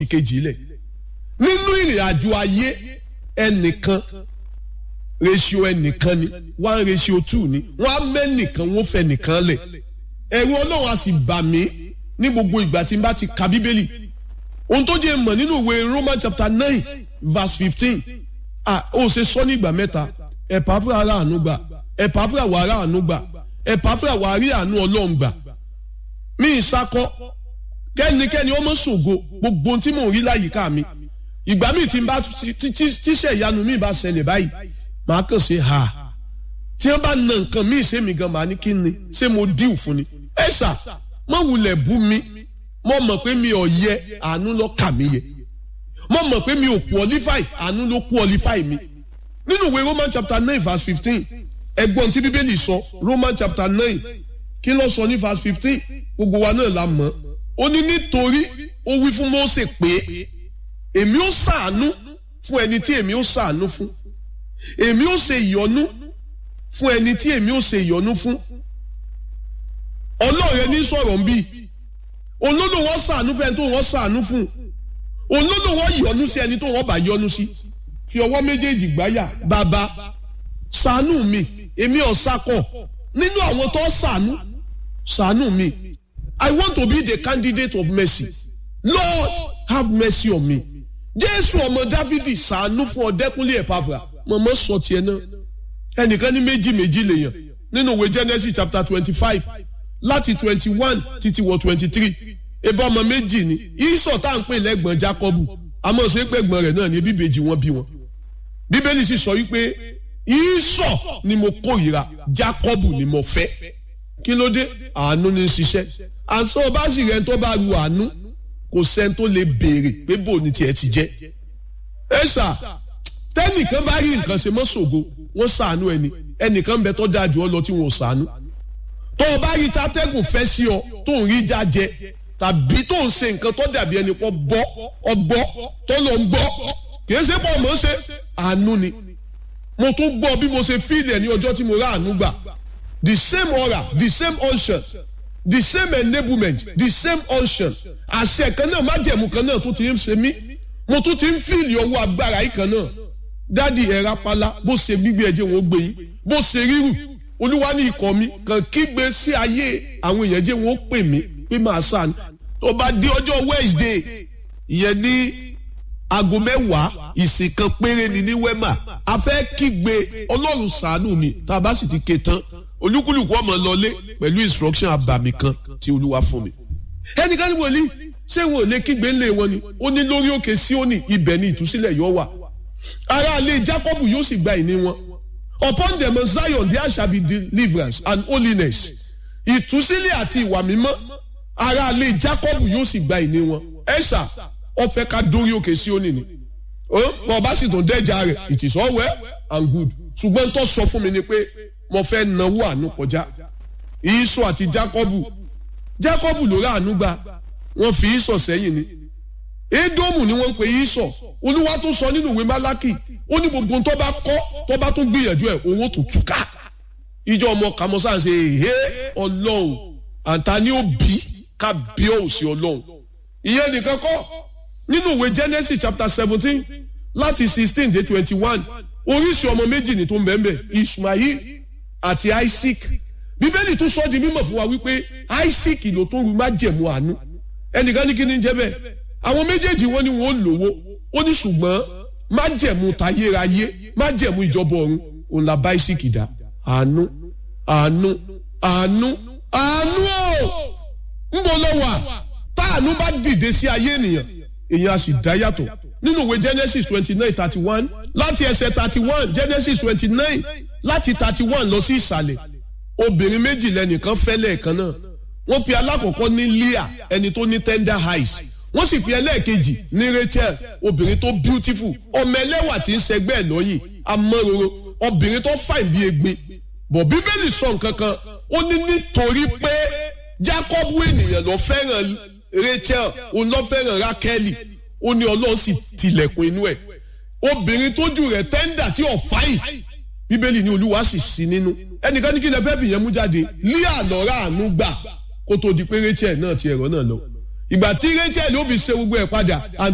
ìkejì lẹ̀ nínú ìrìn àjò ayé ẹnìkan ratio ẹnìkan ni one ratio two ni wọ́n á mẹ́nìkan wọ́n fẹ́ nìkan lẹ̀ ẹ̀rù ọlọ́run á sì bà mí ní gbogbo ìgbà tí n bá ti ka bíbélì ohun tó jẹ́ mọ̀ nínú ìwé Roman chapter nine verse fifteen ah ó ṣe sọ ní ìgbà mẹ́ta ẹ̀pà fúra ara àánú gbà ẹ̀pà fúra wà ara àánú gbà ẹ̀pà fúra wà rí àánú ọlọ́run gbà mí ìsakọ kẹ́nikẹ́ni ọmọ ṣògo gbogbo ohun tí mò ń rí láyìíká mi ìgbà míì tí n bá tíṣẹ̀ ìyanu mi bá ṣẹlẹ̀ báyìí màá kàn ṣe ha tí wọ́n bá na nǹkan míì ṣé mi gan màá ní kí ni ṣé mo díù fún ni ẹ ṣá mọ wulẹ̀ bú mi mo mọ̀ pé mi ò yẹ àánú ló kà mí yẹ mo mọ̀ pé mi ò qualify àánú ló qualify mi nínú ìwé Roman chapter nine verse fifteen ẹgbọ́n tí bíbélì sọ Roman chapter nine kí ló sọ ní verse fifteen gbogbo wa náà la mọ̀ ó ní nítorí ó wí fún Mósè pé èmi ó ṣàánú fún ẹni tí èmi ó ṣàánú fún èmi ó ṣe ìyọ́nú fún ẹni tí èmi ó ṣe ìyọ́nú fún ọlọ́ọ̀rẹ́ ní sọ̀rọ̀ ń bí olódò wọn ṣàánú fún ẹni tó wọn ṣàánú fún olódò wọn yọ́nú sí ẹni tó wọn bá yọ́nú sí fi ọwọ́ méjèèjì gbáyà bàbá ṣàánú mi èmi ò sakọ nínú àwọn tó ṣàánú ṣàánú mi I want to be the candidate of mercy Lord have mercy on me Jésù ọmọ Dávidi ṣàánú fún ọdẹkùnlé ẹpàfà mọmọ sọ tiẹ̀ náà ẹnìkan ní méjì méjì lèèyàn nínú ìwé Genesis chapter twenty five láti twenty one títí wọ twenty three ebi ọmọ méjì ni ìsọ̀ tá à ń pè lẹ́gbọ̀n Jákọ́bù àmọ́ ṣe pé gbọ̀n rẹ̀ náà ní bíbejì wọn bí wọn bíbélì sì sọ wípé ìsọ̀ ni mo kórìíra Jákọ́bù ni mo fẹ́ kí ló dé àánú ní ṣiṣẹ́ àǹsọ́ bá sì rẹ̀ tó bá ru àánú kò sẹ́ni tó lè béèrè pé bò ní tiẹ̀ ti jẹ́ ẹ ṣá tẹ́nìkan bá rí nǹkan ṣe mọ́ ṣògo wọ́n ṣàánú ẹni ẹnìkan bẹ tó dáa jù ọ lọ tí wọ́n ṣàánú tó o bá rí tatẹ́gùn fẹ́ sí ọ tó ń rí jájẹ tàbí tó ń ṣe nǹkan tó dàbí ẹni pọ̀ bọ́ ọgbọ́ tó lọ ń gbọ́ kìí ṣe pọ̀ mọ́ ṣe àánú ni mo tún gbọ́ bí mo ṣe fíìlì ẹ̀ ní ọjọ́ tí mo rà àánú gbà the same aura the same unction the same enablement the same unction àṣẹ kan náà májẹ̀mú kan náà tó ti ń ṣe mí mo tún ti ń fíìlì ọwọ́ agbára yìí kan náà dádì ẹ̀rá pálá bó ṣe gbígbé ẹ̀jẹ̀ wọn gbé yín bó ṣe rírù olúwa ní ikọ̀ mi kàn kígbe sí ayé àwọn èèyàn jẹ́ wọn ó pè mí pé màá sàn tó bá di ọjọ́ Wednesday ìyẹn ní aago mẹ́wàá ìsìn kan péré ni ní wema a fẹ́ kígbe ọlọ́run ṣàánú mi tá a bá sì ti ké tán olúkúlùkù ọmọ lọlé pẹ̀lú instruction abàmì kan tí olúwa fún mi. ẹnìkan ní wòlíì ṣé wọn ò lè kígbe ńlẹ̀ wọn ni ó ní lórí òkè Síónì ibẹ̀ ni ìtúsílẹ̀ yóò wà ará ilé Jákọ́bù yóò sì gba ìní wọn upon them of Zion there shall be deliverance and holiness ìtúsílẹ̀ àti ìwà mímọ́ ará ilé Jákọ́bù yóò sì gba ìní wọn ẹ̀ṣà ó fẹ́ ká dórí òkè Síónì ni wọn bá sì tún dẹ́jà rẹ̀ it is all well and good ṣùgbọ́n tó sọ fún mi ni pé mo fẹ́ náwó àánú kọjá ìsọ àti Jákọ́bù Jákọ́bù ló rà àánú gbà wọ́n fi ìsọ sẹ́yìn ni Édómù ni wọ́n ń pe ìsọ olúwa tó sọ nínú ìwé Málákì ó ní gbogbo tó bá kọ́ tó bá tún gbìyànjú ẹ̀ owó tó túká ìjọ ọmọ kàmọ́sá ṣe èhé ọlọ́run àǹtá ni ó bí ká bí ó sí ọlọ́run ìyẹn nìkan kọ́ nínú ìwé Genesis chapter seventeen láti sixteen dé twenty one oríṣi ọmọ méjì ní tó ń bẹ́ẹ̀ bẹ́ẹ̀ Ishmael àti Isaac bíbélì tún sọ di mímọ̀ fún wa wípé Isaac ló tó ru májẹ̀mú àánú ẹnìkan ní kí ni jẹ́ bẹ́ẹ̀ àwọn méjèèjì wọn ni wọn ò lówó ó ní ṣùgbọ́n májẹ̀mú tayérayé májẹ̀mú ìjọba ọ̀run òun la bá Isaac dá àánú àánú àánú àánú o ń bọ̀ lọ́wọ́ à táànú bá dìde sí ayé ènìyàn èèyàn á sì dá yàtọ̀ nínú ìwé Genesis twenty nine thirty one láti ẹsẹ̀ thirty one Genesis twenty nine láti thirty one lọ sí ìsàlẹ̀ obìnrin méjì lẹ́nìkan fẹ́ lẹ́ẹ̀kan náà wọ́n pe alákọ̀ọ́kọ́ ní Leah ẹni tó ní tender eyes wọ́n sì pe ẹlẹ́ẹ̀kejì ní Rachel obìnrin tó beautiful ọmọ ẹlẹ́wà tí ń ṣẹgbẹ́ ẹ̀ lọ́yìn amọ́roro obìnrin tó fine bí egbin bọ̀ bíbélì sọ nǹkan kan ó ní nítorí pé Jacob ènìyàn ló fẹ́ràn Rachel òun ló fẹ́ràn Rákẹ́lì ó ní Ọlọ́run sì tilẹ̀kùn inú ẹ̀ obìnrin tójú rẹ̀ tẹ́ńdà tí ò fáyì bíbélì ní olúwa sì sí nínú ẹnìkan ní kí lè fẹ́ fìyẹn mú jáde lé àlọ́ra àánú gbà kó tó di pé Rachel náà ti ẹ̀rọ náà lọ ìgbà tí Rachel ó fi ṣe gbogbo ẹ̀ padà